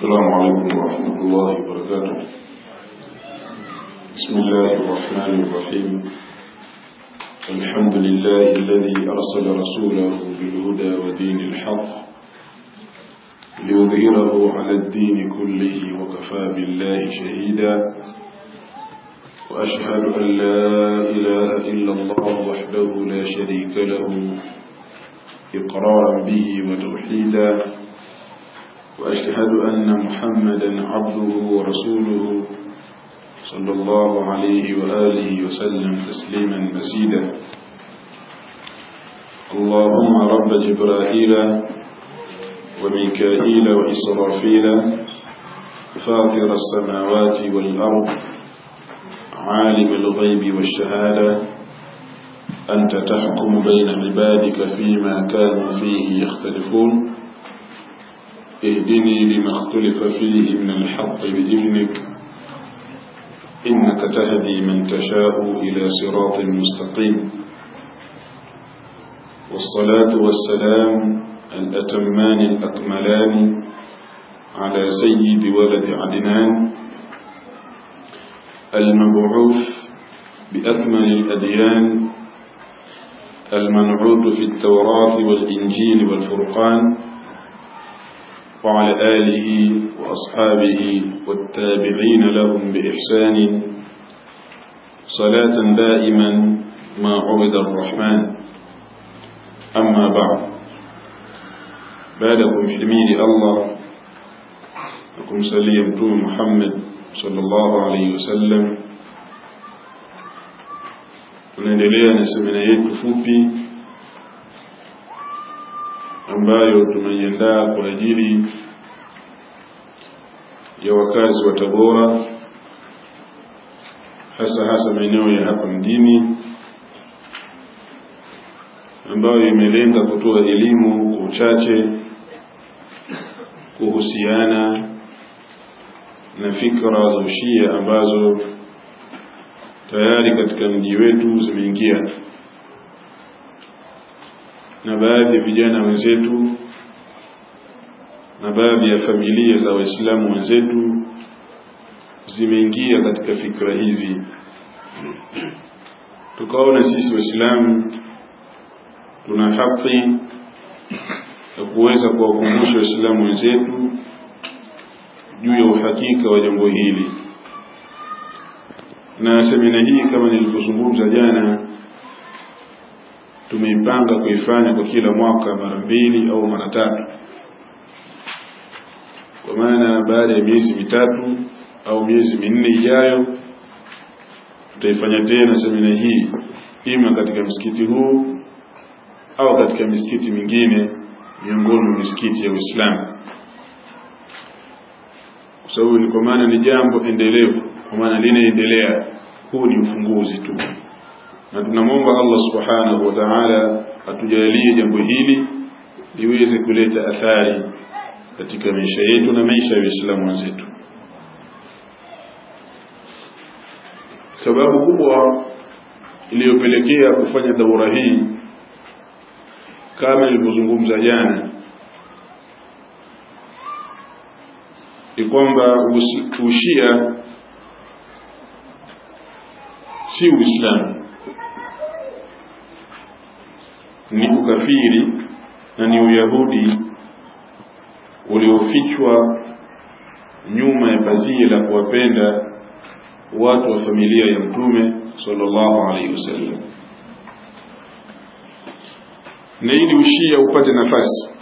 السلام عليكم ورحمة الله وبركاته بسم الله الرحمن الرحيم الحمد لله الذي أرسل رسوله بالهدى ودين الحق ليظهره على الدين كله وكفى بالله شهيدا وأشهد أن لا إله إلا الله وحده لا شريك له إقرارا به وتوحيدا وأشهد أن محمدا عبده ورسوله صلى الله عليه وآله وسلم تسليما مزيدا اللهم رب جبرائيل وميكائيل وإسرافيل فاطر السماوات والأرض عالم الغيب والشهادة أنت تحكم بين عبادك فيما كانوا فيه يختلفون اهدني لما اختلف فيه من الحق بإذنك إنك تهدي من تشاء إلى صراط مستقيم والصلاة والسلام الأتمان الأكملان على سيد ولد عدنان المبعوث بأكمل الأديان المنعوت في التوراة والإنجيل والفرقان وعلى آله وأصحابه والتابعين لهم بإحسان صلاة دائما ما عبد الرحمن أما بعد بعدكم حميد الله لكم سليم محمد صلى الله عليه وسلم tunaendelea na semina yetu fupi ambayo tumeiandaa kwa ajili ya wakazi wa Tabora hasa hasa maeneo ya hapa mjini ambayo imelenga kutoa elimu kwa uchache kuhusiana na fikra za ushia ambazo tayari katika mji wetu zimeingia na baadhi ya vijana wenzetu na baadhi ya familia za waislamu wenzetu zimeingia katika fikra hizi tukaona sisi waislamu tuna haki ya kuweza kuwakumbusha waislamu wenzetu juu ya uhakika wa jambo hili na semina hii kama nilivyozungumza jana tumeipanga kuifanya kwa kila mwaka mara mbili au mara tatu kwa maana baada ya miezi mitatu au miezi minne ijayo tutaifanya tena semina hii ima katika msikiti huu au katika misikiti mingine miongoni mwa misikiti ya Uislamu kwa sababu ni kwa maana ni jambo endelevu kwa maana linaendelea huu ni ufunguzi tu na tunamwomba Allah subhanahu wa ta'ala atujalie jambo hili liweze kuleta athari katika maisha yetu na maisha ya Waislamu wenzetu sababu kubwa iliyopelekea kufanya daura hii kama nilivyozungumza jana ni kwamba ushia si uislamu ni ukafiri na ni uyahudi uliofichwa nyuma ya pazia la kuwapenda watu wa familia ya mtume sallallahu alaihi wasallam na ili ushia upate nafasi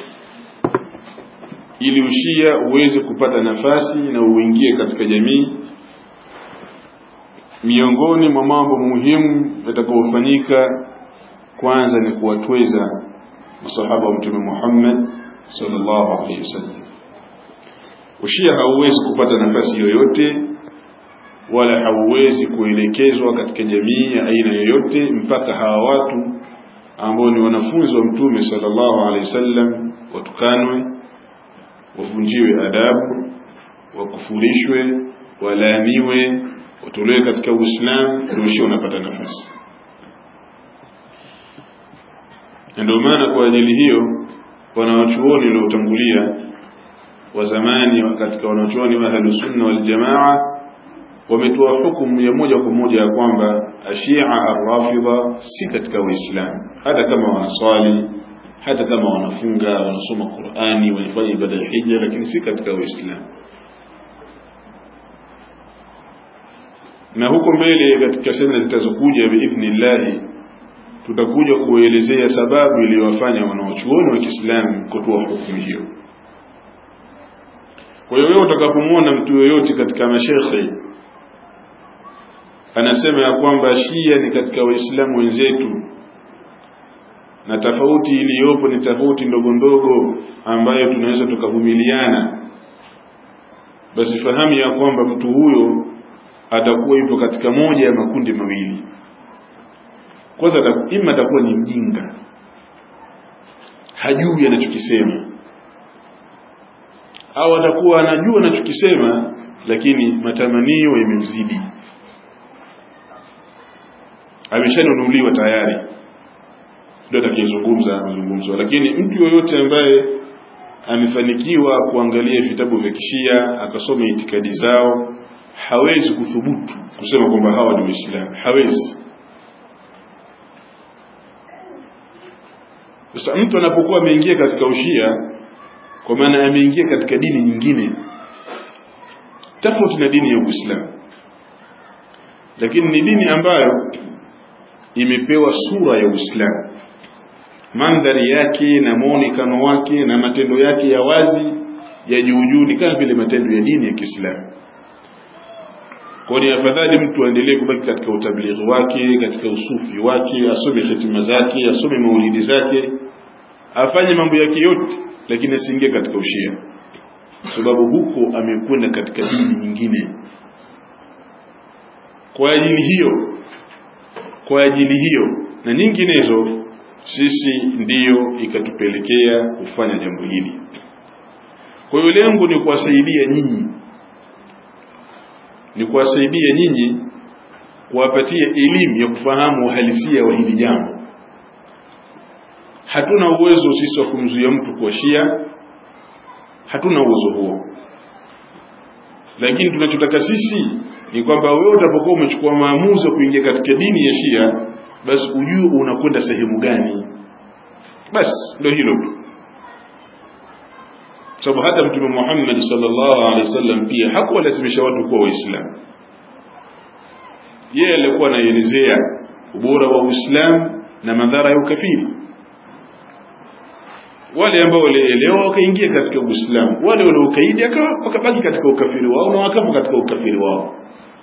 ili ushia uweze kupata nafasi na uingie katika jamii miongoni mwa mambo muhimu yatakayofanyika kwanza ni kuwatweza masahaba wa mtume Muhammad sallallahu alaihi wasallam ushia hauwezi kupata nafasi yoyote wala hauwezi kuelekezwa katika jamii ya aina yoyote mpaka hawa watu ambao ni wanafunzi wa mtume sallallahu alaihi wasallam watukanwe wavunjiwe adabu wakufurishwe walaaniwe watolewe katika uislamu ndio ushia unapata nafasi na ndio maana kwa ajili hiyo wanawachuoni waliotangulia wa zamani katika wanachuoni wa ahlusunna waljamaa wametoa hukumu ya moja kwa moja ya kwamba ashia arrafidha si katika waislamu hata kama wanaswali hata kama wanafunga wanasoma qurani wanafanya ibada ya hija lakini si katika waislamu na huko mbele katika sehemu zitazokuja biidhnillahi tutakuja kuelezea sababu iliyowafanya wanaochuoni wa Kiislamu kutoa hukumu hiyo. Kwa hiyo wewe utakapomwona mtu yoyote katika mashekhe anasema ya kwamba Shia ni katika Waislamu wenzetu na tofauti iliyopo ni tofauti ndogo ndogo ambayo tunaweza tukavumiliana, basi fahamu ya kwamba mtu huyo atakuwa yupo katika moja ya makundi mawili kwanza ima atakuwa ni mjinga hajui anachokisema au atakuwa anajua anachokisema lakini matamanio yamemzidi ameshanunuliwa tayari ndio atakayezungumza mazungumzo lakini mtu yoyote ambaye amefanikiwa kuangalia vitabu vya kishia akasoma itikadi zao hawezi kuthubutu kusema kwamba hawa ni waislamu hawezi Sasa mtu anapokuwa ameingia katika ushia, kwa maana ameingia katika dini nyingine tofauti na dini ya Uislamu, lakini ni dini ambayo imepewa sura ya Uislamu, mandhari yake na muonekano wake na matendo yake ya wazi ya juujuu ni kama vile matendo ya dini ya Kiislamu. Kwa ni afadhali mtu aendelee kubaki katika utablighi wake, katika usufi wake, asome hitima zake, asome maulidi zake, afanye mambo yake yote, lakini asiingie katika ushia, sababu huko amekwenda katika dini nyingine. Kwa ajili hiyo, kwa ajili hiyo na nyinginezo, sisi ndiyo ikatupelekea kufanya jambo hili. Kwa hiyo lengo ni kuwasaidia nyinyi ni kuwasaidia nyinyi kuwapatia elimu ya kufahamu uhalisia wa hili jambo. Hatuna uwezo sisi wa kumzuia mtu kuwa Shia, hatuna uwezo huo, lakini tunachotaka sisi ni kwamba wewe utapokuwa umechukua maamuzi ya kuingia katika dini ya Shia, basi ujue unakwenda sehemu gani. Basi ndio hilo tu sababu hata mtume Muhammad sallallahu alaihi wasallam pia hakuwalazimisha watu kuwa waislamu yeye alikuwa anaelezea ubora wa Uislamu na madhara ya ukafiri wale ambao walielewa wakaingia katika Uislamu wale waliokaidi wakabaki katika ukafiri wao na wakafa katika ukafiri wao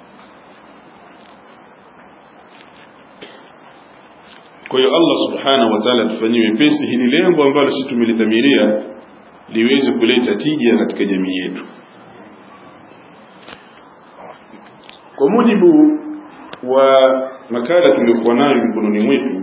kwa hiyo Allah subhanahu wa ta'ala tufanyie wepesi hili lengo ambalo sisi tumelidhamiria liweze kuleta tija katika jamii yetu kwa mujibu wa makala tuliyokuwa nayo mikononi mwetu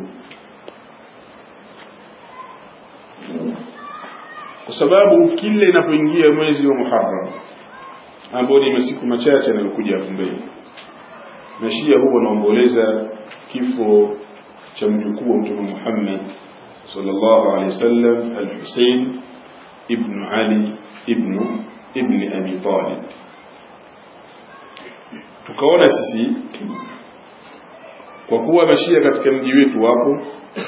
kwa sababu kila inapoingia mwezi wa Muharram ambao ni masiku machache yanayokuja hapo mbele na Shia huwa wanaomboleza kifo cha mjukuu wa Mtume Muhammad sallallahu alaihi wasallam al-Hussein ibn Ali ibn ibn Abi Talib tukaona sisi kwa kuwa mashia katika mji wetu wapo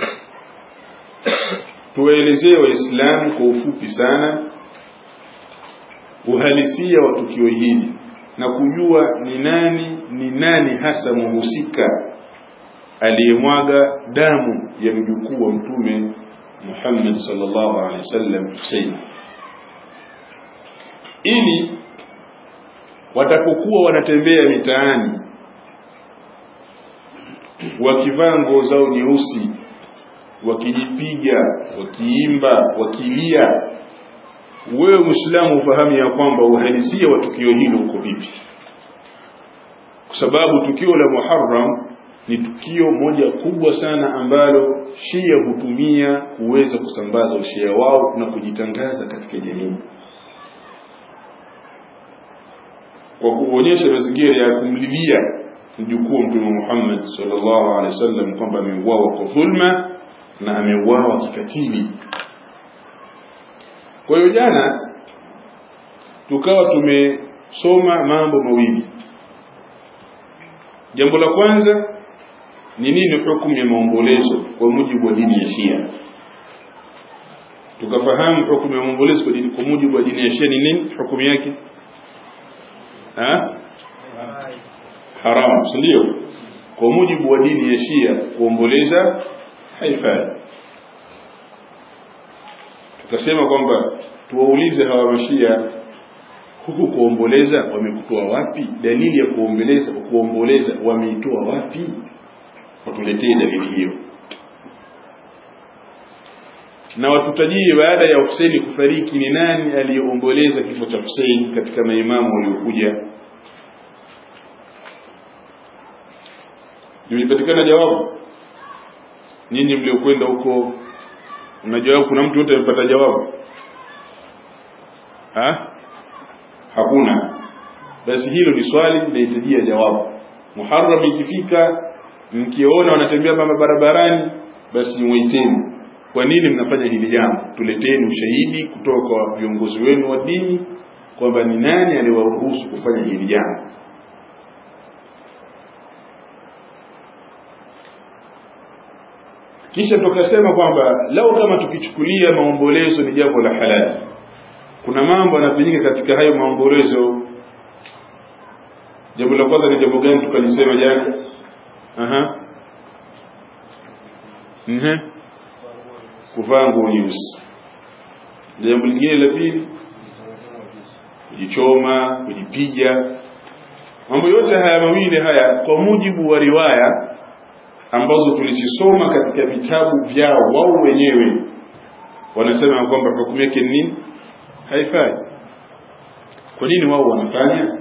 tuwaelezee waislamu kwa ufupi sana uhalisia wa tukio hili na kujua ni nani ni nani hasa muhusika aliyemwaga damu ya mjukuu wa mtume Muhammad sallallahu alaihi wasallam Hussein ili watapokuwa wanatembea mitaani wakivaa nguo zao nyeusi wakijipiga wakiimba wakilia wewe Muislamu ufahamu ya kwamba uhalisia wa tukio hilo uko vipi kwa sababu tukio la Muharram ni tukio moja kubwa sana ambalo Shia hutumia kuweza kusambaza ushia wao na kujitangaza katika jamii kwa kuonyesha mazingira ya kumlilia mjukuu wa Mtume Muhammad sallallahu alaihi wasallam kwamba ameuawa kwa dhulma na ameuawa kikatili. Kwa hiyo jana tukawa tumesoma mambo mawili jambo la kwanza ni nini hukumu ya maombolezo kwa mujibu wa dini ya Shia tukafahamu hukumu ya maombolezo kwa dini kwa mujibu wa dini ya Shia ni nini hukumu yake ha haram si ndio kwa mujibu wa dini ya Shia kuomboleza haifai tukasema kwamba tuwaulize hawa mashia huku kuomboleza wamekutoa wapi dalili ya kuomboleza kuomboleza wameitoa wapi watuletee dalili hiyo na watutajie baada ya Husaini kufariki ni nani aliyeomboleza kifo cha Husaini katika maimamu waliokuja limepatikana jawabu nyinyi mliokwenda huko una jawabu kuna mtu yote amepata jawabu ha hakuna basi hilo ni swali linahitajia jawabu muharram ikifika mkiona wanatembea mama barabarani basi muiteni kwa nini mnafanya hili jambo tuleteni ushahidi kutoka kwa viongozi wenu wa dini kwamba ni nani aliwaruhusu kufanya hili jambo kisha tukasema kwamba lau kama tukichukulia maombolezo ni jambo la halali kuna mambo yanafanyika katika hayo maombolezo jambo la kwanza ni jambo gani tukalisema jana aha mhm kuvaa nguo nyeusi jambo lingine la pili kujichoma kujipiga mambo yote haya mawili haya kwa mujibu wa riwaya ambazo tulizisoma katika vitabu vyao wao wenyewe wanasema kwamba hukumu yake ni nini haifai kwa nini wao wanafanya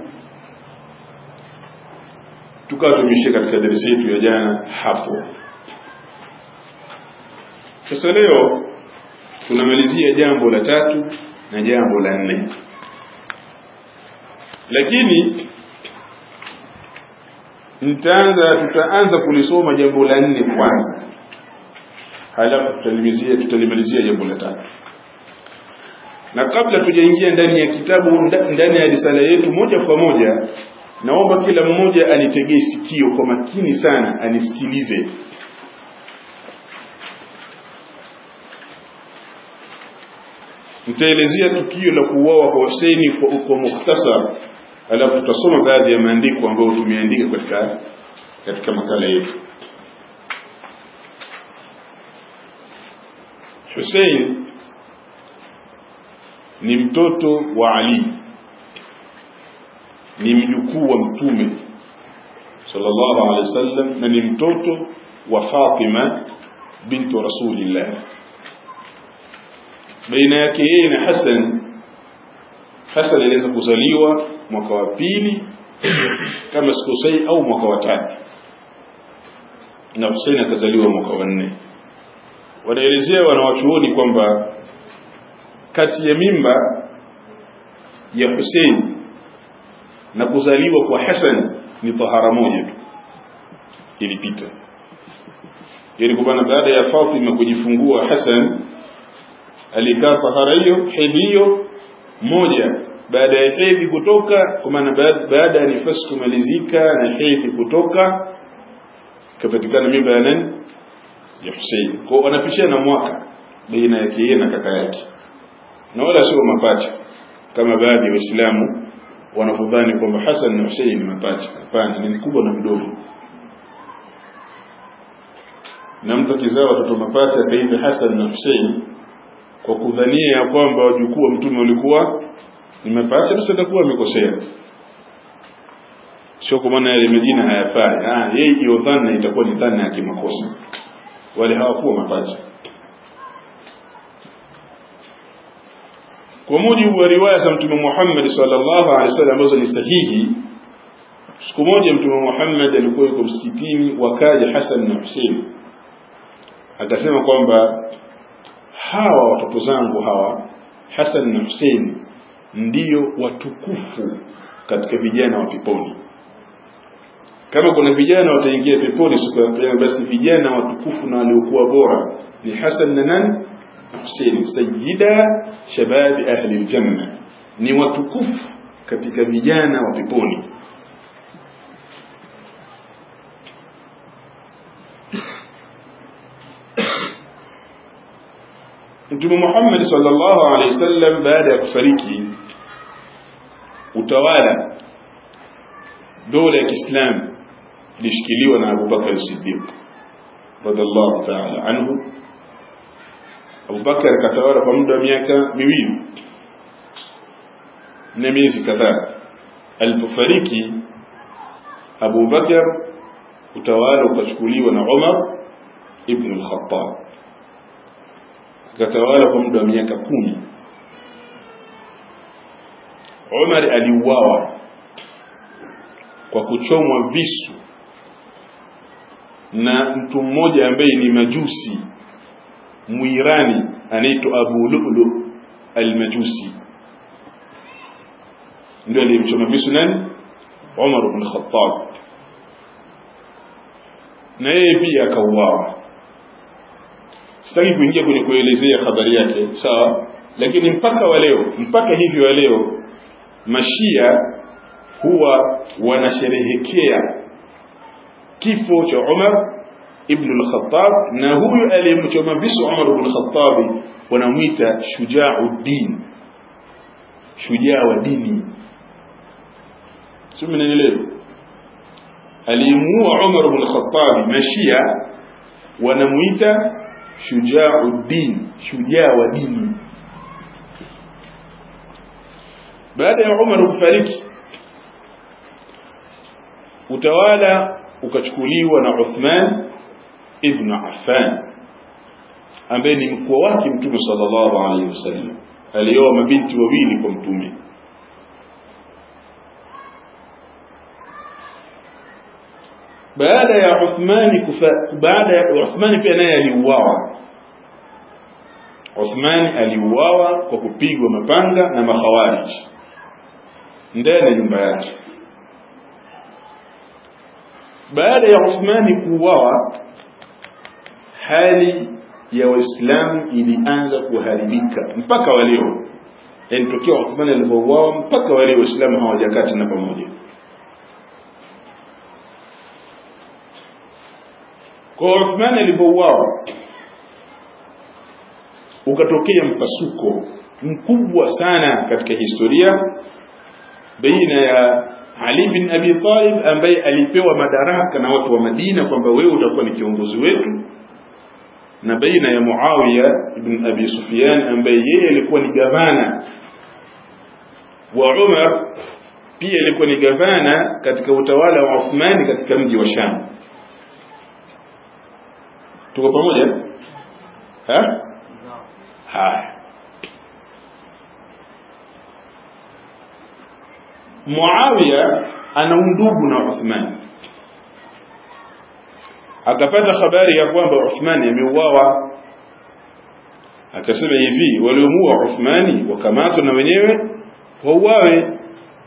tukawa tumeishia katika darasa yetu ya jana hapo sasa leo tunamalizia jambo la tatu na jambo la nne lakini nitaanza tutaanza kulisoma jambo la nne kwanza halafu tutalimalizia tutalimalizia jambo la tatu na kabla tujaingia ndani ya kitabu ndani ya risala yetu moja kwa moja naomba kila mmoja anitegee sikio kwa makini sana anisikilize nitaelezea tukio la kuuawa kwa Husaini kwa, kwa mukhtasar alafu tutasoma baadhi ya maandiko ambayo tumeandika katika katika makala yetu Hussein ni mtoto wa Ali ni mjukuu wa mtume sallallahu alaihi wasallam na ni mtoto wa Fatima bintu Rasulillah baina yake yeye na Hassan Hassan aliweza kuzaliwa mwaka wa pili kama sikosei au mwaka wa tatu na Hussein akazaliwa mwaka wa nne wanaelezea wanawachuoni kwamba kati ya mimba ya Hussein na kuzaliwa kwa Hassan ni tahara moja tu ilipita yani kwa maana baada ya Fatima kujifungua Hassan alikaa tahara hiyo hedhi hiyo moja baada ya hedhi kutoka kwa maana baada ya nifasi kumalizika na hedhi kutoka kapatikana mimba ya nani ya Hussein kwa wanapishana mwaka baina yake yeye na kaka yake na wala sio mapacha kama baadhi ya waislamu wanavyodhani kwamba Hassan na Hussein ni mapacha hapana ni mkubwa na mdogo na mtu akizaa watoto mapacha kaitwa Hassan na Hussein kwa kudhania ya kwamba wajukuu wa mtume walikuwa ni mapacha basi atakuwa amekosea sio kwa maana yale majina hayafai ah yeye hiyo dhana itakuwa ni dhana ya kimakosa wale hawakuwa mapacha kwa mujibu wa riwaya za mtume Muhammad sallallahu alaihi wasallam ambazo ni sahihi siku moja mtume Muhammad alikuwa yuko msikitini wakaja Hassan na Hussein akasema kwamba hawa watoto zangu hawa Hassan na Hussein ndiyo watukufu katika vijana wa peponi kama kuna vijana wataingia peponi siku ya kiyama basi vijana watukufu na waliokuwa bora ni Hassan na nani Hussein sayyida shababi ahli aljanna ni watukufu katika vijana wa peponi Mtume Muhammad sallallahu alaihi wasallam baada ya kufariki utawala dola ya Kiislamu ilishikiliwa na Abu Bakar Siddiq radhiallahu ta'ala anhu Abu Bakar akatawala kwa muda wa miaka miwili na miezi kadhaa alipofariki Abu Bakar utawala ukachukuliwa na Umar ibn al-Khattab akatawala kwa muda wa miaka kumi Umar aliuawa kwa kuchomwa visu na mtu mmoja ambaye ni majusi muirani anaitwa Abu Lu'lu al-Majusi ndio aliyemchoma visu nani Umar ibn Khattab na yeye pia akauawa sitaki kuingia kwenye kuelezea habari yake sawa lakini mpaka wa leo mpaka hivi wa leo mashia huwa wanasherehekea kifo cha Umar ibn al-Khattab na huyu aliyemchoma visu Umar ibn al-Khattab wanamwita shujauddin shujaa wa dini sio mnanielewa aliyemuua Umar ibn al-Khattab mashia wanamuita shujauddin shujaa wa dini baada ya Umar kufariki utawala ukachukuliwa na Uthman ibn Affan ambaye ni mkuu wake mtume sallallahu alaihi wasallam alioa mabinti wawili kwa mtume baada ya Uthmani kufa baada ya Uthmani pia naye aliuawa Uthmani aliuawa kwa kupigwa mapanga na makhawarij ndani ya nyumba yake baada ya Uthmani kuuawa hali ya Waislamu ilianza kuharibika mpaka wa leo yani tokea Uthmani alipouawa mpaka wa leo Waislamu hawajakaa tena pamoja kwa Uthmani alipouawa ukatokea mpasuko mkubwa sana katika historia baina ya Ali bin Abi Talib ambaye alipewa madaraka na watu wa Madina kwamba wewe utakuwa ni kiongozi wetu na baina ya Muawiya ibn Abi Sufyan ambaye yeye alikuwa ni gavana wa Umar pia alikuwa ni gavana katika utawala wa Uthmani katika mji wa Sham tuko pamoja ha haya Muawiya ana undugu na Uthman akapata habari ya kwamba Uthmani ameuawa akasema hivi waliomuua Uthmani wakamatwa na wenyewe wauawe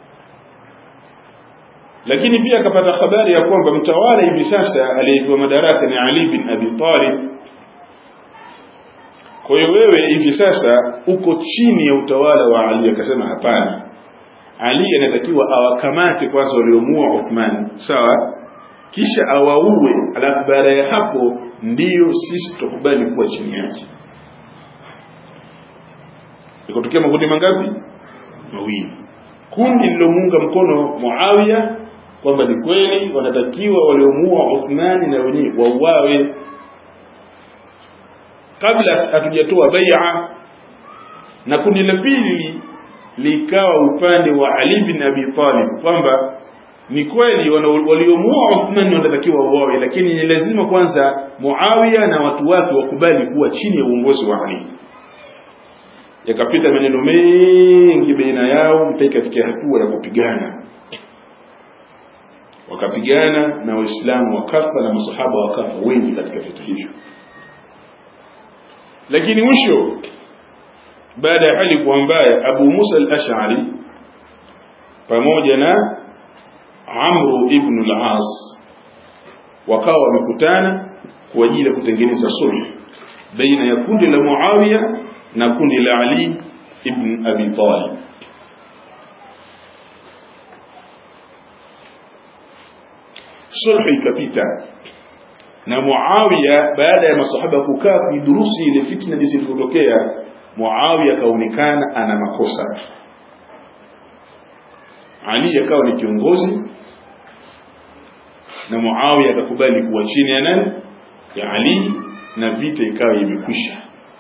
lakini pia akapata habari ya kwamba mtawala hivi sasa aliyepewa madaraka ni Ali bin Abi Talib kwa hiyo wewe hivi sasa uko chini ya utawala wa Ali akasema hapana Ali anatakiwa awakamate kwanza waliomuua Uthman sawa kisha awaue alafu baada ya hapo ndiyo sisi tutakubali kuwa chini yake ikotokea makundi mangapi mawili kundi lilomuunga mkono Muawiya kwamba ni kweli wanatakiwa waliomuua Uthmani na wenyewe wauawe kabla hatujatoa bai'a na kundi la pili likawa upande wa Ali bin Abi Talib kwamba ni kweli waliomuua Uthman wanatakiwa wauawe lakini ni lazima kwanza Muawiya na watu wake wakubali kuwa chini ya uongozi wa Ali yakapita maneno mengi baina yao mpaka ikafikia hatua ya kupigana wakapigana na waislamu wakafa na masahaba wakafa wengi katika vita hivyo lakini mwisho baada ya hali kuwa mbaya Abu Musa al-Ash'ari pamoja na Amru ibn al-As wakawa wamekutana kwa ajili ya kutengeneza sulh baina ya kundi la Muawiya na kundi la Ali ibn Abi Talib sulhu ikapita na Muawiya baada ya masahaba kukaa kuidurusi ile fitna jinsi ilivyotokea Muawiya akaonekana ana makosa Ali akawa ni kiongozi na Muawiya akakubali kuwa chini ya nani ya Ali na vita ikawa imekwisha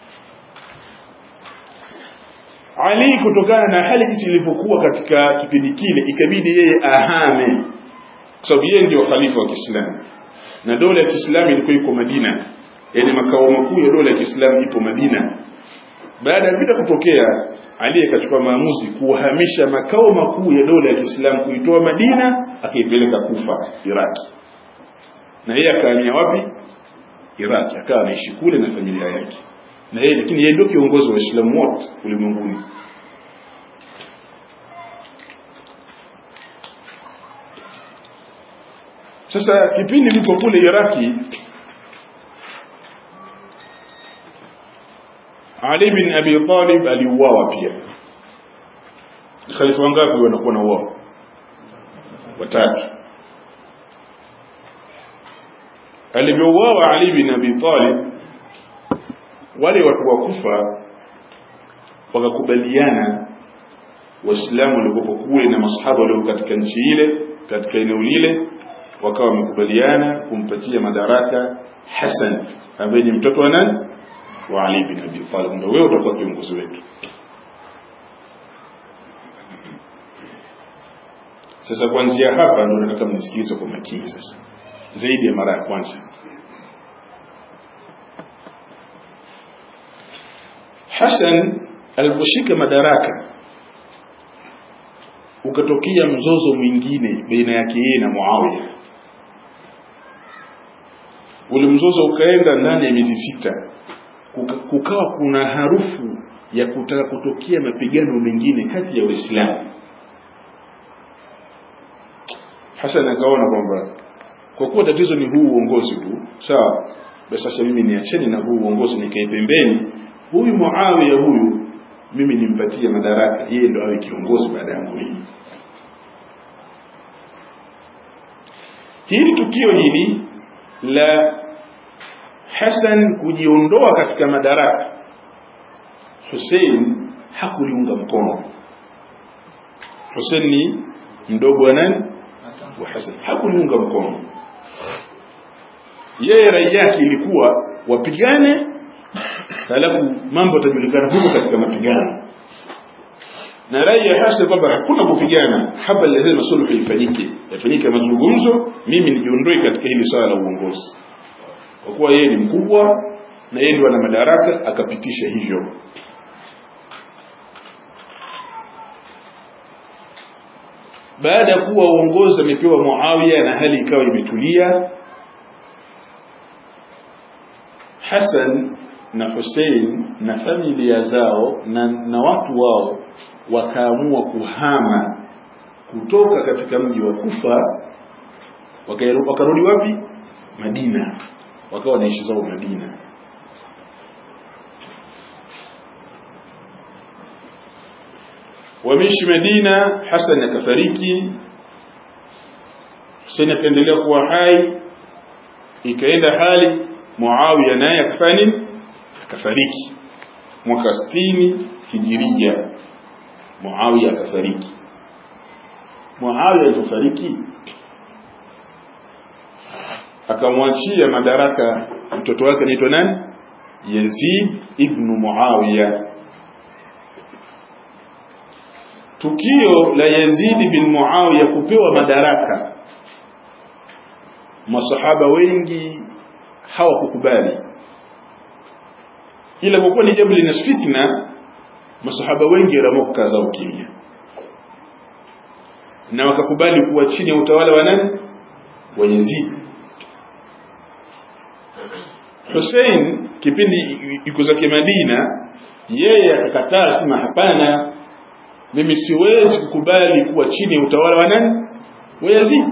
Ali kutokana na hali jinsi ilivyokuwa katika kipindi kile ikabidi yeye ahame kwa sababu yeye ndio khalifa wa Kiislamu na dola ya Kiislamu ilikuwa iko Madina yani makao makuu ya dola ya Kiislamu ipo Madina baada ya vita kutokea Ali akachukua maamuzi kuhamisha makao makuu ya dola ya Kiislamu kuitoa Madina akaipeleka Kufa Iraki na yeye akahamia wapi Iraki akawa anaishi kule na familia yake na yeye lakini yeye ndio kiongozi wa Waislamu wote ulimwenguni sasa kipindi lipo kule Iraki Ali bin Abi Talib aliuawa pia khalifa wangapi wanakuwa na uao watatu alivyouawa Ali bin Abi Talib wale watu wa Kufa wakakubaliana waislamu waliokuwa kule na masahaba walio katika nchi ile katika eneo lile wakawa wamekubaliana kumpatia madaraka Hassan ambaye ni mtoto wa nani wa Ali bin Abi Talib ndio wewe utakuwa kiongozi wetu sasa kuanzia hapa ndio nataka mnisikilize kwa makini sasa zaidi ya mara ya kwanza Hassan aliposhika madaraka ukatokea mzozo mwingine baina yake yeye na Muawiya ule mzozo ukaenda ndani ya miezi sita Kuka, kukawa kuna harufu ya kutaka kutokea mapigano mengine kati ya Waislamu Hassan akaona kwamba kwa kuwa tatizo ni huu uongozi tu sawa basi sasa mimi niacheni na huu uongozi nikae pembeni huyu Muawiya huyu mimi nimpatie madaraka yeye ndo awe kiongozi baada yangu mimi hili tukio hili la Hassan kujiondoa katika madaraka Hussein hakuliunga mkono Hussein ni mdogo wa nani wa Hassan hakuliunga mkono yeye rai yake ilikuwa wapigane halafu mambo yatajulikana huko katika mapigano na rai ya Hassan kwamba hakuna kupigana haba lazima suluhu ifanyike yafanyike mazungumzo mimi nijiondoe katika hili swala la uongozi kwa kuwa yeye ni mkubwa na yeye ndio ana madaraka akapitisha hivyo baada ya kuwa uongozi amepewa Muawiya na hali ikawa imetulia Hassan na Hussein na familia zao na, na watu wao wakaamua kuhama kutoka katika mji wa Kufa wakarudi wapi Madina wakawa wanaishi zao Madina wameishi Madina Hassan akafariki Hussein akaendelea kuwa hai ikaenda hali Muawiya naye akafanya nini akafariki mwaka 60 hijiria Muawiya akafariki Muawiya alipofariki akamwachia madaraka mtoto wake anaitwa nani Yazid ibn Muawiya tukio la Yazid bin Muawiya kupewa madaraka masahaba wengi hawakukubali ila kwa kuwa ni jambo lina fitna masahaba wengi waliamua kukaza ukimya na wakakubali kuwa chini ya utawala wa nani wa Yazid Hussein kipindi yuko zake Madina yeye akakataa sema hapana mimi siwezi kukubali kuwa chini ya utawala wa nani wa Yazid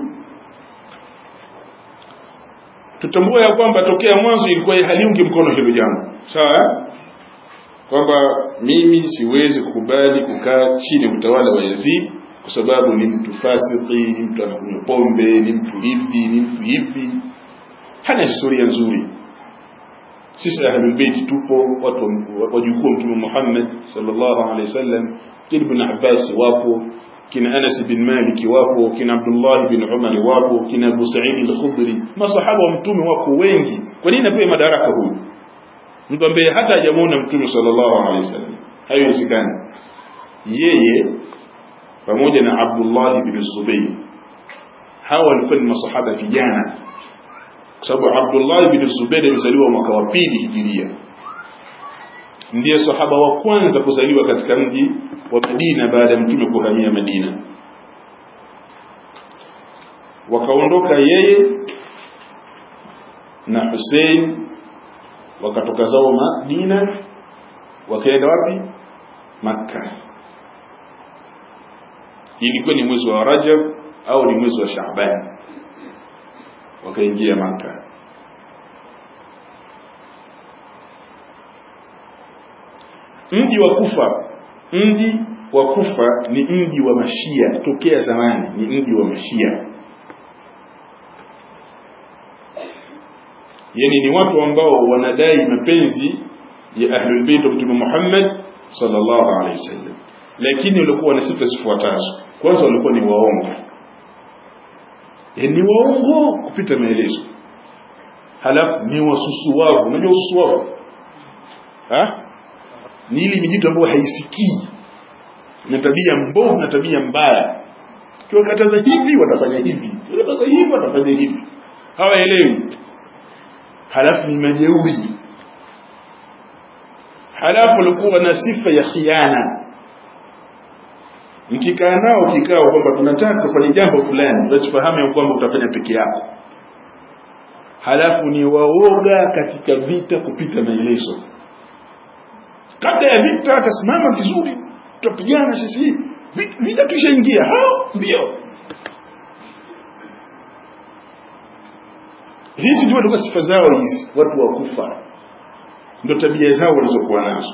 tutambua ya kwamba tokea mwanzo ilikuwa haliungi mkono hilo jambo sawa kwamba mimi siwezi kukubali kukaa chini ya utawala wa Yazid kwa sababu ni mtu fasiki ni mtu anakunywa pombe ni mtu hivi ni mtu hivi hana historia nzuri sisi ahlulbeiti tupo watu wajukuu mtume Muhammad sallallahu alaihi wasallam kina ibn Abbas wapo kina Anas bin Malik wapo kina Abdullah bin Umar wapo kina Abu Sa'id al-Khudri masahaba wa mtume wako wengi kwa nini apewe madaraka huyu mtu ambaye hata hajamuona mtume sallallahu alaihi wasallam haiwezekani yeye pamoja na Abdullah bin Zubayr hawa walikuwa ni masahaba vijana kwa sababu Abdullah bin Zubair alizaliwa mwaka wa pili hijiria ndiye sahaba wa kwanza kuzaliwa katika mji wa Madina baada ya mtume kuhamia Madina wakaondoka yeye na Hussein wakatoka zao Madina wakaenda wapi Makka ilikuwa ni mwezi wa Rajab au ni mwezi wa Shaaban wakaingia Makka mji wa Kufa mji wa Kufa ni mji wa Mashia tokea zamani ni mji wa Mashia yani ni watu ambao wanadai mapenzi ya ahlul bait wa Mtume Muhammad sallallahu alaihi wasallam lakini walikuwa na sifa zifuatazo kwanza walikuwa ni waongo ni waongo kupita maelezo halafu ni wasusuwavu unajua ususuwavu ha ni ile mijitu ambayo haisikii na tabia mbovu na tabia mbaya kiwakataza hivi watafanya hivi kiwakataza hivi watafanya hivi hawaelewi halafu ni majeuri halafu walikuwa na sifa ya khiana mkikaa nao kikao kwamba tunataka kufanya jambo fulani basi fahamu ya kwamba utafanya peke yako halafu ni waoga katika vita kupita maelezo kabla ya vita atasimama vizuri tutapigana sisi vita tushaingia hao ndio hizi ndio ndio sifa zao hizi watu wa kufa ndio tabia zao walizokuwa nazo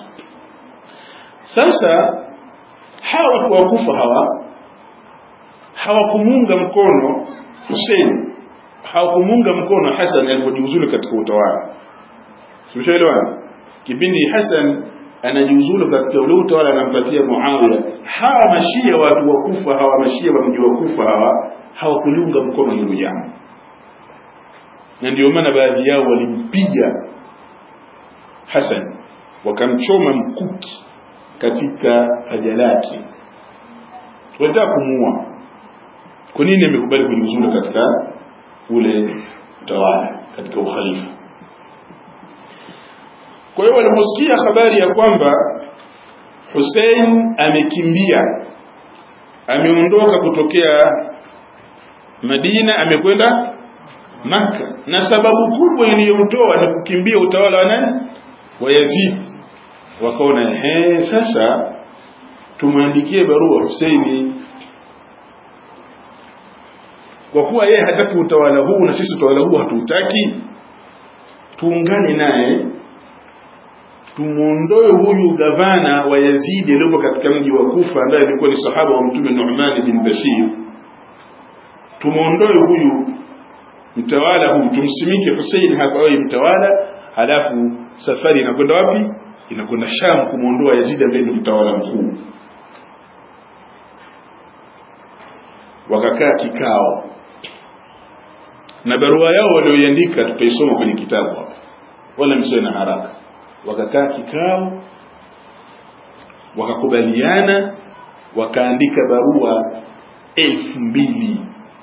sasa hawa watu wa kufa hawa hawakumuunga mkono Hussein hawakumuunga mkono Hassan alipojiuzulu katika utawala Simshaelewana kipindi Hassan anajiuzulu katika ule utawala anampatia Muawiya hawa mashia watu wa kufa hawa mashia wa mji wa kufa hawa hawakuliunga mkono hilo jambo na ndio maana baadhi yao walimpiga Hassan wakamchoma mkuki katika haja lake walitaka kumuua kwa nini amekubali kujiuzulu katika ule utawala katika ukhalifa kwa hiyo waliposikia habari ya kwamba Hussein amekimbia ameondoka kutokea Madina amekwenda Makka na sababu kubwa iliyomtoa ni kukimbia utawala wa nani wa Yazid wakaona ehe sasa tumwandikie barua Huseini kwa kuwa yeye hataki utawala huu na sisi utawala huu hatuutaki tuungane naye tumuondoe huyu gavana wa Yazidi aliyopo katika mji wa Kufa ambaye alikuwa ni sahaba wa mtume Nu'man bin Bashir tumuondoe huyu mtawala huyu tumsimike Hussein hapa awe mtawala halafu safari inakwenda wapi inakwenda Sham kumuondoa Yazid ambaye ndio mtawala mkuu wakakaa kikao na barua yao walioiandika tutaisoma kwenye kitabu hapa wala msiwe na haraka wakakaa kikao wakakubaliana wakaandika barua elfu mbili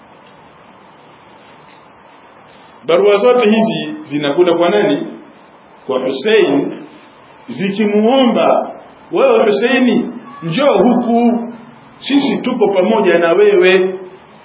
barua zote hizi zinakwenda kwa nani kwa Hussein zikimuomba wewe Huseini njoo huku sisi tupo pamoja na wewe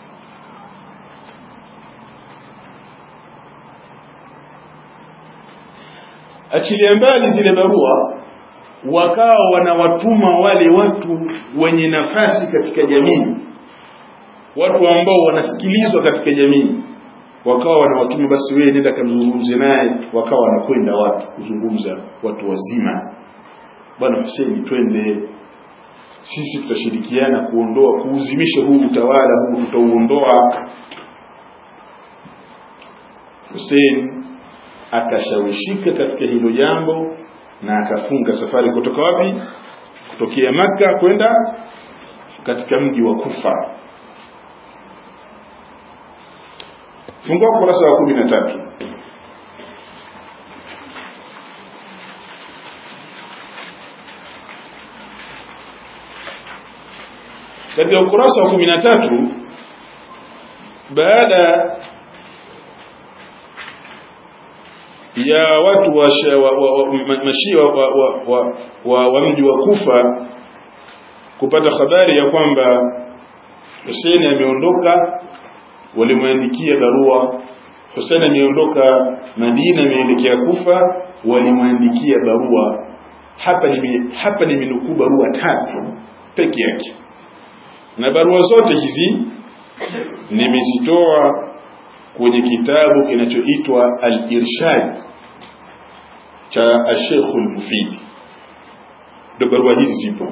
achilia mbali zile barua wakawa wanawatuma wale watu wenye nafasi katika jamii watu ambao wanasikilizwa katika jamii wakawa wanawatuma basi wewe nenda kamzungumze naye wakawa wanakwenda watu kuzungumza watu wazima bwana Hussein twende sisi tutashirikiana kuondoa kuuzimisha huu utawala huu tutauondoa Hussein akashawishika katika hilo jambo na akafunga safari kutoka wapi kutokea maka kwenda katika mji wa Kufa fungua ukurasa wa kumi na tatu katika ukurasa wa kumi na tatu baada ya watu wa, wa, wa, wa mashia wa, wa, wa, wa, wa mji wa Kufa kupata habari ya kwamba Hussein ameondoka walimwandikia barua Hussein ameondoka Madina ameelekea Kufa walimwandikia barua hapa ni hapa nimenukuu barua tatu peke yake na barua zote hizi nimezitoa kwenye kitabu kinachoitwa Al-Irshad cha Sheikh Al-Mufid ndio barua hizi zipo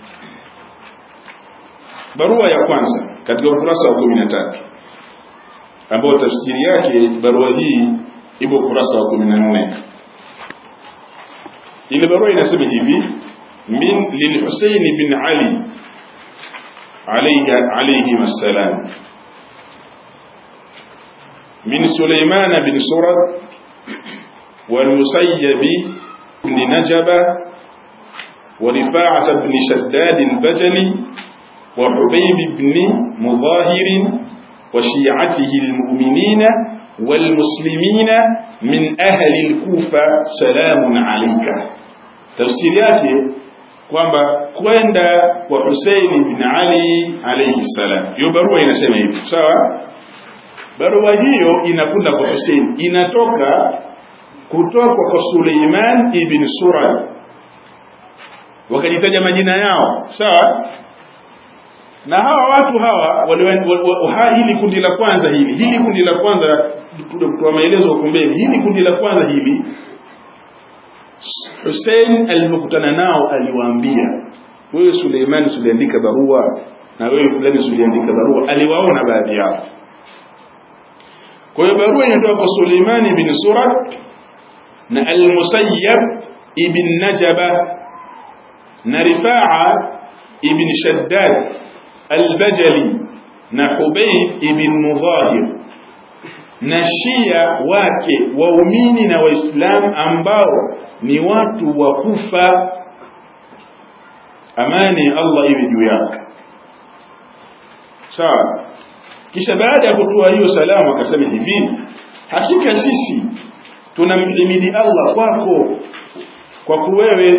barua ya kwanza katika ukurasa wa 13 ambayo tafsiri yake barua hii ipo ukurasa wa 14 ile barua inasema hivi min lil-Husayn bin Ali عليه عليهما السلام من سليمان بن سرد والمسيب بن نجبة ورفاعة بن شداد البجلي وحبيب بن مظاهر وشيعته المؤمنين والمسلمين من أهل الكوفة سلام عليك تفسيرياته kwamba kwenda kwa Hussein bin Ali alayhi salam. Hiyo barua inasema hivi, sawa? Barua hiyo inakwenda kwa Hussein, inatoka kutoka kwa Suleiman ibn Surad, wakajitaja majina yao, sawa? Na hawa watu hawa wali, hili kundi la kwanza hili hili kundi la kwanza kutoa maelezo huko mbele, hili kundi la kwanza hili Hussein alipokutana nao aliwaambia wewe Suleiman uliandika barua na wewe fulani uliandika barua aliwaona baadhi yao kwa hiyo barua inatoka kwa Suleiman ibn Surad na al-Musayyab ibn Najaba na Rifa'a ibn Shaddad al-Bajali na Hubayb ibn Mudhahir na Shia wake waumini na Waislamu ambao ni watu wa Kufa amani Allah iwe juu yake sawa kisha baada ya kutoa hiyo salamu akasema hivi hakika sisi tunamhimidi Allah kwako kwa kuwewe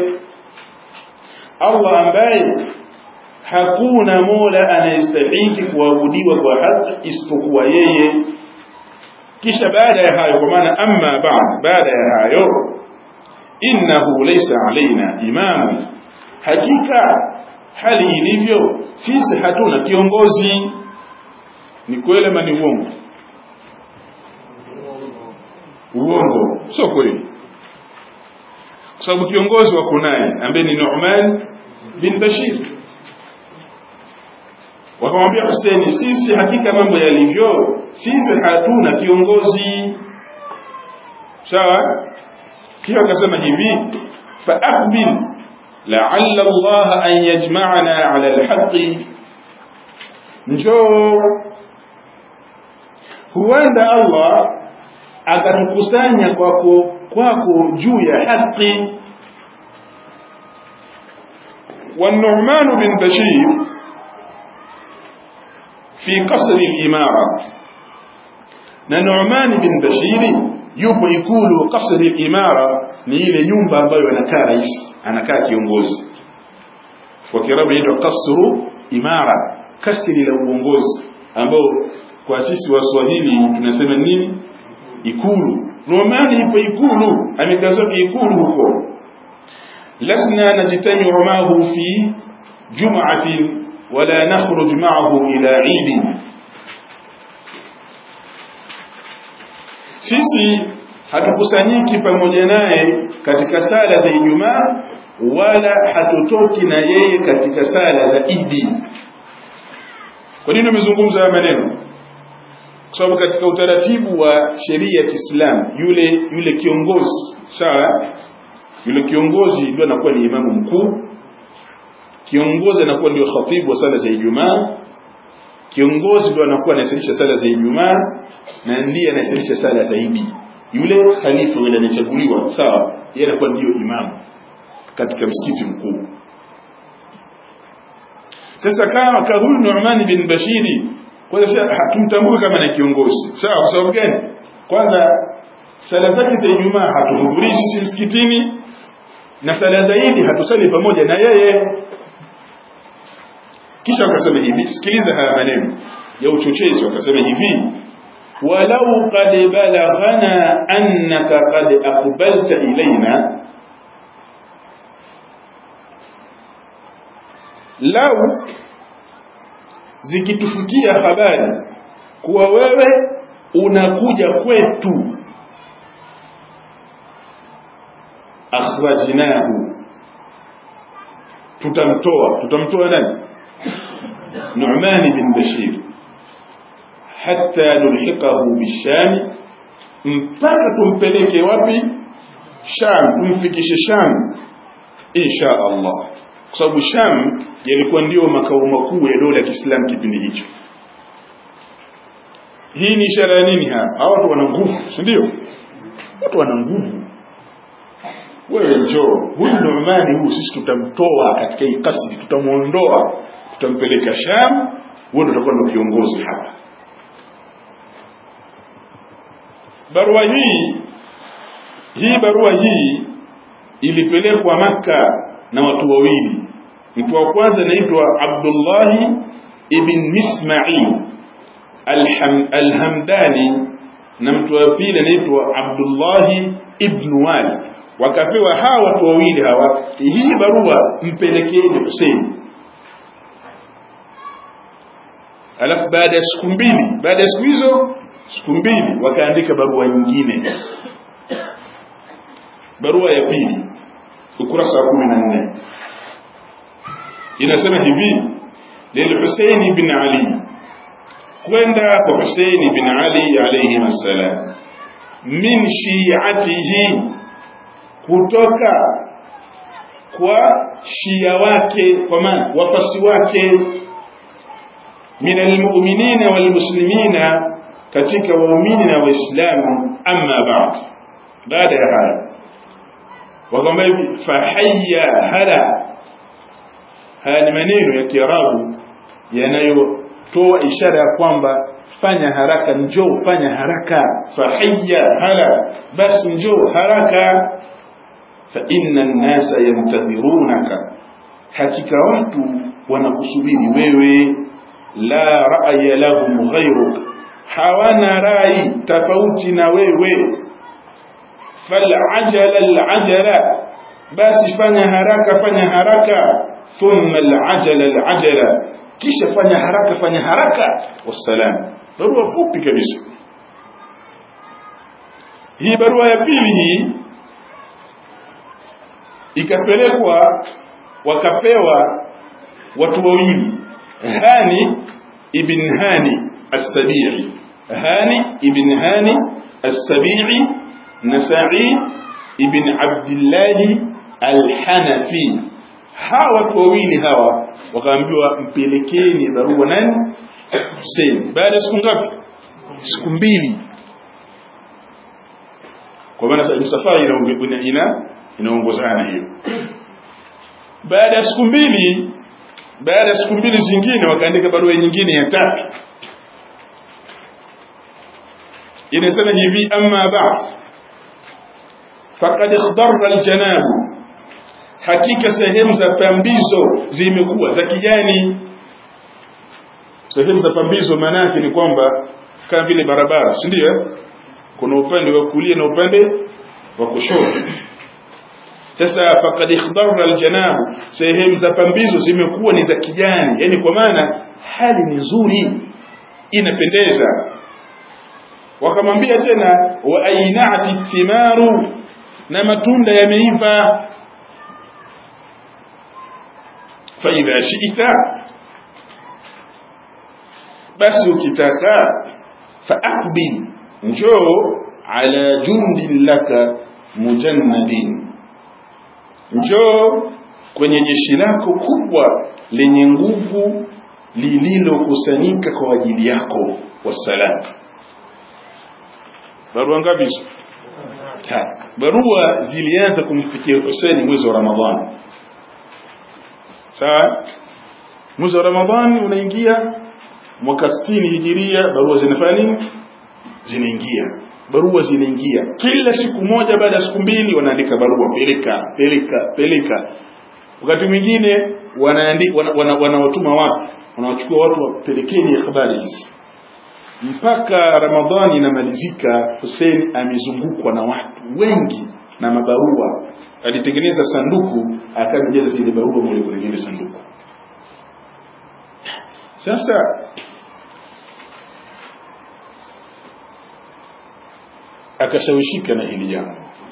Allah ambaye hakuna mola anayestahili kuabudiwa kwa haki isipokuwa yeye kisha baada ya hayo kwa maana amma ba'd baada ya hayo innahu laysa alaina imamu hakika hali ilivyo sisi hatuna kiongozi ni kweli ama ni uongo uongo sio kweli kwa sababu kiongozi wako naye ambaye ni Nu'man bin Bashir wakamwambia Hussein sisi hakika mambo yalivyo sisi hatuna kiongozi sawa kisha akasema hivi fa aqbil la'alla Allah an yajma'ana 'ala al-haqq njoo huenda Allah akatukusanya kwako kwako juu ya haki والنعمان بن بشير في قصر الإمارة نعمان بن بشير yupo ikulu kasri imara ni ile nyumba ambayo anakaa rais anakaa kiongozi kwa kiarabu inaitwa kasru imara kasri la uongozi ambao kwa sisi waswahili tunasema nini ikulu Nu'man ipo ikulu amekazwa ikulu huko lasna najtami'u ma'ahu fi jum'atin wala nakhruj ma'ahu ila 'id sisi hatukusanyiki pamoja naye katika sala za Ijumaa wala hatotoki na yeye katika sala za idi kwa nini umezungumza haya maneno kwa sababu katika utaratibu wa sheria ya Kiislamu yule yule kiongozi sawa yule kiongozi ndio anakuwa ni imamu mkuu kiongozi anakuwa ndio khatibu wa sala za Ijumaa kiongozi ndio anakuwa anasalisha sala za Ijumaa na ndiye anasalisha sala za Idi yule khalifa yule anachaguliwa sawa yeye anakuwa ndio imamu katika msikiti mkuu sasa kama kahulu Nu'man bin Bashiri kwanza hatumtambui kama ni kiongozi sawa kwa sababu gani kwanza sala zake za Ijumaa hatuhudhurii sisi msikitini na sala za Idi hatusali pamoja na yeye kisha wakasema hivi sikiliza haya maneno ya uchochezi wakasema hivi walau qad balaghana annaka qad aqbalta ilaina lau zikitufikia habari kuwa wewe unakuja kwetu akhrajnahu tutamtoa tutamtoa nani Nu'man bin Bashir hatta nulhiqahu bisham mpaka tumpeleke wapi Sham tumfikishe Sham insha Allah kwa sababu Sham yalikuwa ndio makao makuu ya dola ya Kiislamu kipindi hicho hii ni ishara ya nini hapa hawa watu wana nguvu si ndio watu wana nguvu wewe njoo huyu Nu'mani huyu sisi tutamtoa katika hii kasri tutamuondoa tutampeleka Sham wewe utakuwa ndio kiongozi hapa barua hii hii barua hii ilipelekwa maka na watu wawili mtu wa kwanza anaitwa Abdullah ibn Misma'il Al-Hamdani na mtu wa pili anaitwa Abdullah ibn Wali wakapewa hawa watu wawili hawa hii barua mpelekeeni Hussein alafu baada ya siku mbili baada ya siku hizo siku mbili wakaandika barua nyingine barua ya pili ukurasa wa 14 inasema hivi lil Hussein ibn Ali kwenda kwa Hussein ibn Ali alayhi assalam min shi'atihi kutoka kwa shia wake kwa maana wafasi wake min almu'minina walmuslimina katika waumini na waislamu amma ba'd baada ya haya wakamwambia hivi fahayya hala haya ni maneno ya kiarabu yanayotoa ishara ya kwamba fanya haraka njoo fanya haraka fahayya hala basi njoo haraka fa inna an-nasa yantadhirunaka hakika watu wanakusubiri wewe la ra'ya lahum ghayruk hawana rai tofauti na wewe fal'ajala al'ajala basi fanya haraka fanya haraka thumma al'ajala al'ajala kisha fanya haraka fanya haraka wassalam barua fupi kabisa hii barua ya pili hii ikapelekwa wakapewa watu wawili hani ibn hani as-sabi'i hani ibn hani as-sabi'i nasa'i ibn abdullah al-hanafi hawa watu wawili hawa wakaambiwa mpelekeni barua nani Hussein baada ya siku ngapi siku mbili kwa maana msafara ina ina inaongozana hiyo baada ya siku mbili baada ya siku mbili zingine wakaandika barua nyingine ya tatu inasema hivi amma ba'd faqad ikhdarra aljanab hakika sehemu za pambizo zimekuwa za kijani sehemu za pambizo maana yake ni kwamba kama vile barabara si ndio kuna upande wa kulia na upande wa kushoto sasa faqad ikhdarra aljanab sehemu za pambizo zimekuwa ni za kijani yani kwa maana hali ni nzuri inapendeza wakamwambia tena wa ainati thimaru na matunda yameiva faidha shita basi ukitaka faaqbil njoo ala jundin laka mujannadin njoo kwenye jeshi lako kubwa lenye nguvu lililokusanyika kwa ajili yako wassalam barua ngapi hizo barua zilianza kumfikia Hussein mwezi wa Ramadhani sawa mwezi wa Ramadhani unaingia mwaka 60 hijiria barua zinafanya nini zinaingia barua zinaingia kila siku moja baada ya siku mbili wanaandika barua peleka peleka peleka wakati mwingine wanaandika wanawatuma wana, wana watu wanawachukua watu wapelekeni habari hizi mpaka ramadhani inamalizika Hussein amezungukwa na watu wengi na mabarua alitengeneza sanduku akajaza zile barua moja kwenye ile sanduku sasa akashawishika na hili jambo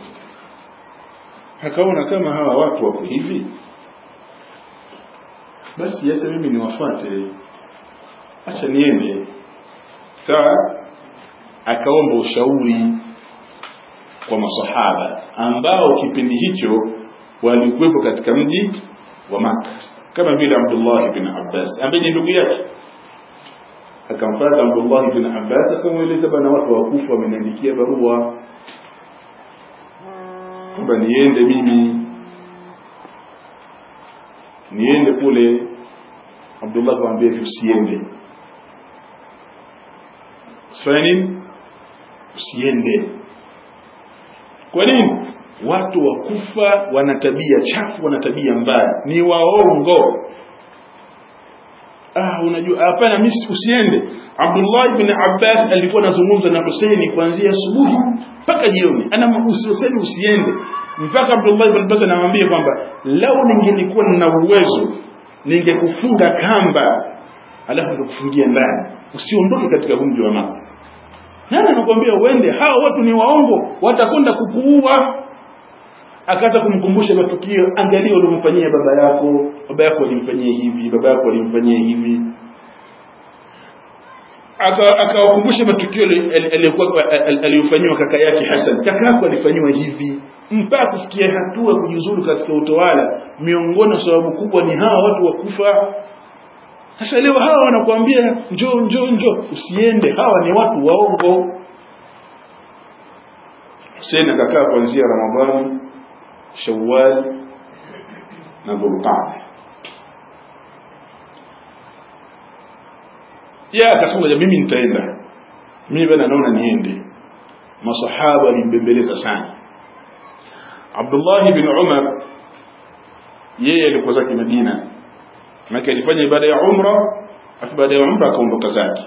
akaona kama hawa watu wako hivi basi acha mimi niwafuate acha niende sawa akaomba ushauri kwa masahaba ambao kipindi hicho walikuwepo katika mji wa Maka kama vile Abdullah bin Abbas ambaye ni ndugu yake akamfuata Abdullah bin Abbas akamweleza bana watu wakufa wameniandikia barua kwamba niende mimi niende kule Abdullah akamwambia usiende usifanye nini usiende kwa nini watu wakufa wana tabia chafu wana tabia mbaya ni waongo ah unajua hapana mimi usiende Abdullah ibn Abbas alikuwa anazungumza na Hussein kuanzia asubuhi mpaka jioni ana usiseni usiende mpaka Abdullah ibn Abbas anamwambia kwamba lau ningelikuwa nina uwezo ningekufunga kamba alafu nikufungia ndani usiondoke katika mji wa Maka nani anakuambia uende hawa watu ni waongo watakwenda kukuua akaanza kumkumbusha matukio angalia ulimfanyia baba yako baba yako alimfanyia hivi baba yako alimfanyia hivi akawakumbusha matukio aliyokuwa aliyofanyiwa kaka yake Hassan kaka yako alifanyiwa hivi mpaka kufikia hatua kujiuzuru katika utawala miongoni mwa sababu kubwa ni hawa watu wakufa sasa leo hawa wanakuambia njoo njoo njoo usiende hawa ni watu waongo Hussein akakaa kuanzia Ramadhani Shawwal na Dhulqa'dah ya akasema mimi nitaenda mimi bana naona niende masahaba walimbembeleza sana Abdullah ibn Umar yeye alikuwa zake Madina maana alifanya ibada ya umra afu baada ya umra akaondoka zake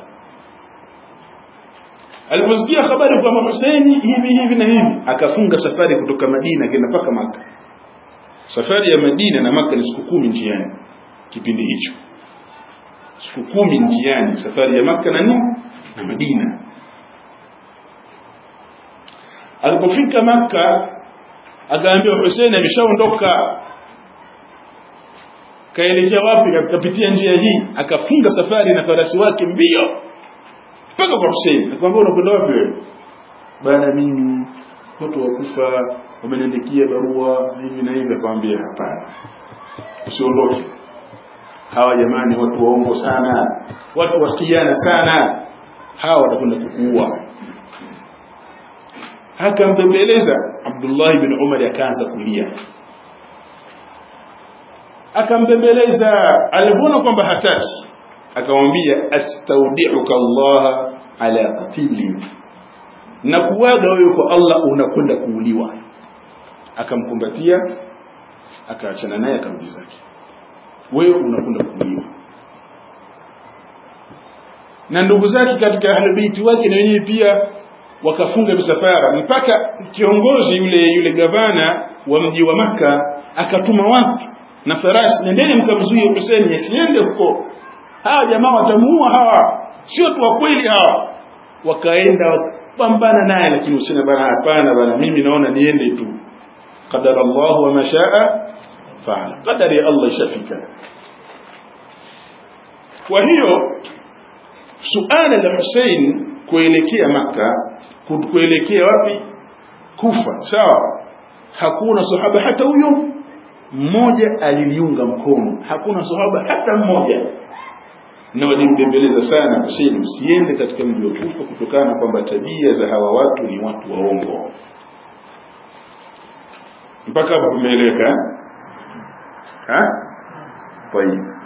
aliposikia habari kwamba Hussein hivi hivi na hivi akafunga safari kutoka Madina kwenda mpaka Maka safari ya Madina na Maka ni siku kumi njiani kipindi hicho siku kumi njiani safari ya Maka na nini na Madina alipofika Maka akaambiwa Hussein ameshaondoka kaelekea wapi akapitia njia hii akafunga safari na farasi wake mbio mpaka kwa Hussein akamwambia unakwenda wapi wewe bana mimi watu wakufa wameniandikia barua hivi na hivi akamwambia hapana usiondoke hawa jamani watu waongo sana watu wasikiana sana hawa watakwenda kukuua akambembeleza Abdullah ibn Umar akaanza kulia akambembeleza alipoona kwamba hataki akamwambia astaudiuka Allah ala qatili na kuwaga wewe kwa Allah unakwenda kuuliwa akamkumbatia akaachana naye akamji zake wewe unakwenda kuuliwa na ndugu zake katika ahlulbeiti wake na wenyewe pia wakafunga misafara mpaka kiongozi yule yule gavana wa mji wa maka akatuma watu na farasi nendeni mkamzuie Hussein asiende huko hawa jamaa watamuua hawa sio tu wa kweli hawa wakaenda wakapambana naye lakini Hussein bana hapana bana mimi naona niende tu qadara Allah wa mashaa faala qadari ya Allah ishafika kwa hiyo suala la Hussein kuelekea maka kuelekea wapi kufa sawa hakuna sahaba hata huyo mmoja aliliunga mkono hakuna sahaba hata mmoja na walimbembeleza sana Hussein usiende katika mji wa Kufa kutokana kwamba tabia za hawa watu ni watu waongo mpaka hapo tumeeleweka ha? Tayeb.